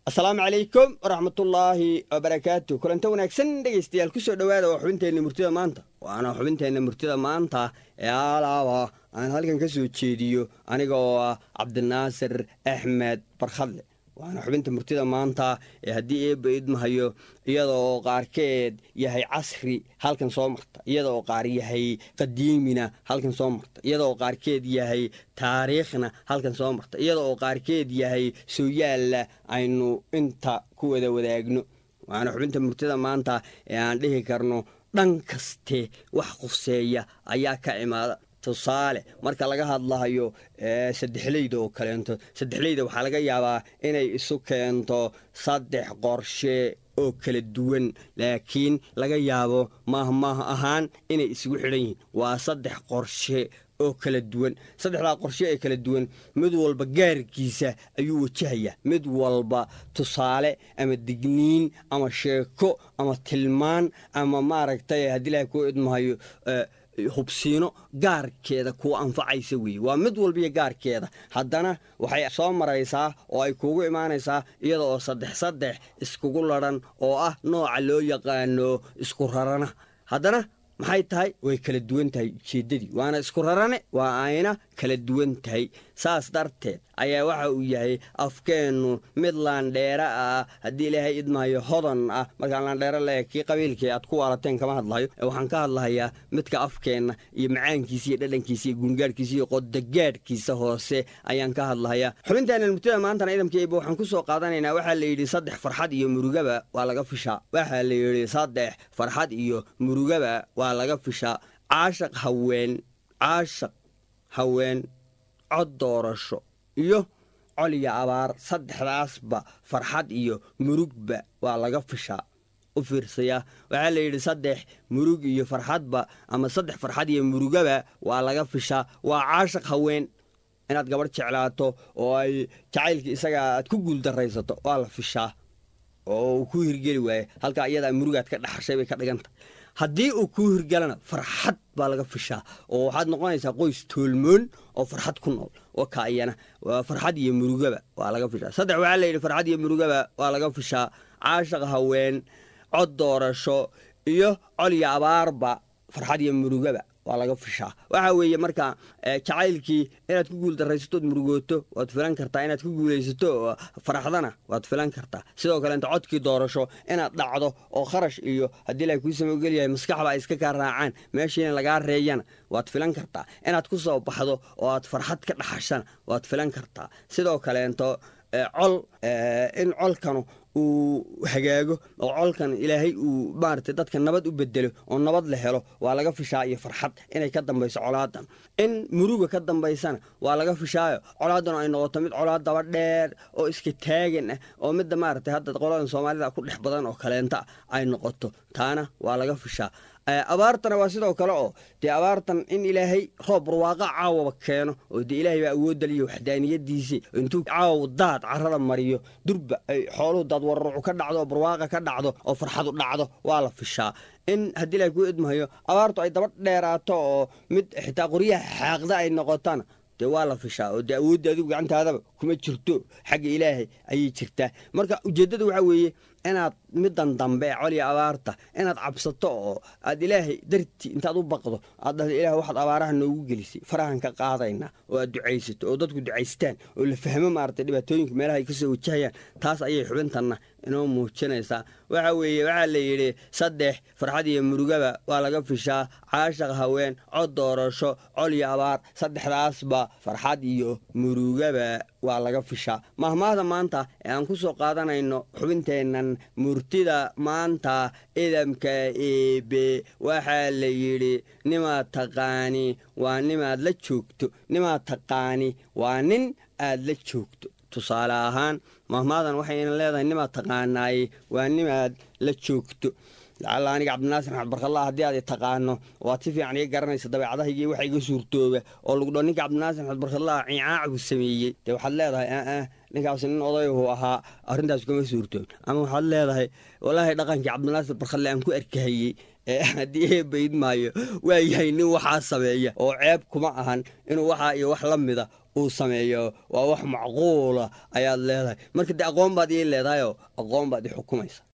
asalaamu calaykum waraxmatullaahi wabarakaatu kulanta wanaagsan dhegaystayaal kusoo dhowaada waa xubinteenna murtida maanta waana xubinteenna murtida maanta ee alaaba aan halkan ka soo jeediyo aniga oo ah cabdinaasir axmed barkhadle waana xubinta murtida maanta ee haddii eebba idmahayo iyada oo qaarkeed yahay casri halkan soo marta iyada oo qaar yahay qadiimina halkan soo marta iyada oo qaarkeed yahay taariikhna halkan soo marta iyada oo qaarkeed yahay sooyaalla aynu inta ku wada wadaagno waana xubinta murtida maanta ee aan dhihi karno dhan kaste wax quseeya ayaa ka imaada tusaale marka laga hadlahayo saddexleyda oo kaleento saddexleyda waxaa laga yaabaa inay isu keento saddex qorshe oo kala duwan laakiin laga yaabo maahmaah ahaan inay isugu xidhan yihiin waa saddex qorshe oo kala duwan saddexdaa qorshe ee kala duwan mid walba gaarkiisa ayuu wajahayaa mid walba tusaale ama digniin ama sheeko ama tilmaan ama maaragtay haddii ilahay kuu idmahayo hubsiino gaarkeeda kuwa anfacaysa weeye waa mid walbiyo gaarkeeda haddana waxay soo maraysaa oo ay kuugu imaanaysaa iyada oo saddex saddex iskugu ladhan oo ah nooca loo yaqaano isku rarana haddana maxay tahay way kala duwan tahay ujeeddadii waana isku rarane waa ayna kala duwan tahay saas darteed ayaa waxa uu yahay afkeennu mid laandheera ah haddii ilaahay idmahayo hodan ah markaan laandheero leeya kii qabiilkii aad ku waalateen kama hadlahayo waxaan ka hadlahayaa midka afkeenna iyo macaankiisa iyo dhadhankiisa iyo gungaadhkiisa iyo qodagaadhkiisa hoose ayaan ka hadlahayaa xubinteenan murtida maantana idamkeyba waxaan ku soo qaadanaynaa waxaa la yidhi saddex farxad iyo murugaba waa laga fishaa waxaa la yidhi saddex farxad iyo murugaba waa laga fishaa caashaq haween caashaq haween cod doorasho iyo col iyo abaar saddexdaasba farxad iyo murugba waa laga fishaa u fiirsayaa waxaa la yidhi saddex murug iyo farxadba ama saddex farxad iyo murugaba waa laga fishaa waa caashaq haween inaad gabadh jeclaato oo ay jacaylkii isagaa aad ku guuldaraysato waa la fishaa oo uu ku hirgeli waaye halkaa iyadaa murugaad ka dhaxashay bay ka dhigantah haddii uu kuu hirgalana farxad baa laga fishaa oo waxaad noqonaysaa qoys toolmoon oo farxad ku nool oo ka iyana farxad iyo murugaba waa laga fishaa saddex waxaa la yidhi farxad iyo murugaba waa laga fishaa caashaq haween cod doorasho iyo col iyo abaarba farxad iyo murugaba waa laga fishaa waxaa weeye marka jacaylkii inaad ku guuldarraysatood murugooto waad filan kartaa inaad ku guulaysato faraxdana waad filan kartaa sidoo kale inta codkii doorasho inaad dhacdo oo kharash iyo haddii ilahay kuu samogeliyahay maskaxba ay iska kaa raacaan meeshiina lagaa reeyana waad filan kartaa inaad ku soo baxdo oo aad farxad ka dhaxashana waad filan kartaa sidoo kaleento col in colkanu uu hagaago oo colkan ilaahay uu maarata dadka nabad u bedelo oo nabad la helo waa laga fishaa iyo farxad inay ka dambayso colaadan in muruga ka dambaysana waa laga fishaayo colaadan ay noqoto mid colaad daba dheer oo iska taagan ah oo midda maarata hadda qoladan soomaalida ku dhex badan oo kaleenta ay noqoto taana waa laga fishaa abaartana waa sidoo kale oo dee abaartan in ilaahay roob barwaaqa caawaba keeno oo dee ilaahay baa awoodaliyo waxdaaniyadiisii intuu caaw daad carada mariyo durba ay xooluhu daad wararucu ka dhacdo oo barwaaqa ka dhacdo oo farxadu dhacdo waa la fishaa in haddii ilahay kuu idmahayo abaartu ay daba dheeraato oo mid xitaa qoryaha xaaqda ay noqotaan dee waa la fishaa oo dee awoodda adigu gacantaadaba kuma jirto xagga ilaahay ayay jirtaa marka ujeeddada waxaa weeye inaad middan dambe ee coliya abaarta inaad cabsato oo aad ilaahay dartii intaad u baqdo aad dhahdo ilaah waxaad abaaraha noogu gelisay farahan ka qaadaynaa oo aad ducaysato oo dadku ducaystaan oo la fahmo maarata dhibaatooyinka meelaha ay ka soo wajahayaan taas ayay xubintanna inoo muujinaysaa waxa weeye waxaa la yidhi saddex farxad iyo murugaba waa laga fishaa caashaq haween cod doorasho col iyo abaar saddexdaasba farxad iyo murugaba waa laga fishaa mahmaahda maanta ee aan ku soo qaadanayno xubinteennan murtida maanta idamka eebe waxaa la yidhi nimaad taqaani waa nimaad la joogto nimaad taqaani waa nin aad la joogto tusaale ahaan mahmaadan waxayna leedahay nimaad taqaanaaye waa nimaad la joogto lacalla aniga cabdinaasir maxamed barkalla haddii aad taqaano waad si fiican iga garanaysa dabeecadahaygii waxa iga suurtooba oo lagu dho ninka cabdinaasir maxamed barkalla ciicaacu sameeyey dee waxaad leedahay aa ninkaasi nin odayhu ahaa arrintaas kuma suurtoon ama waxaad leedahay walaahi dhaqankii cabdinaasir barkhalle aan ku arkahayey haddii eebayd maayo waa yahay nin waxaa sameeya oo ceeb kuma ahan inuu waxaa iyo wax la mida uu sameeyo waa wax macquula ayaad leedahay marka dee aqoon baad ii leedahayoo aqoon baad i xukumaysa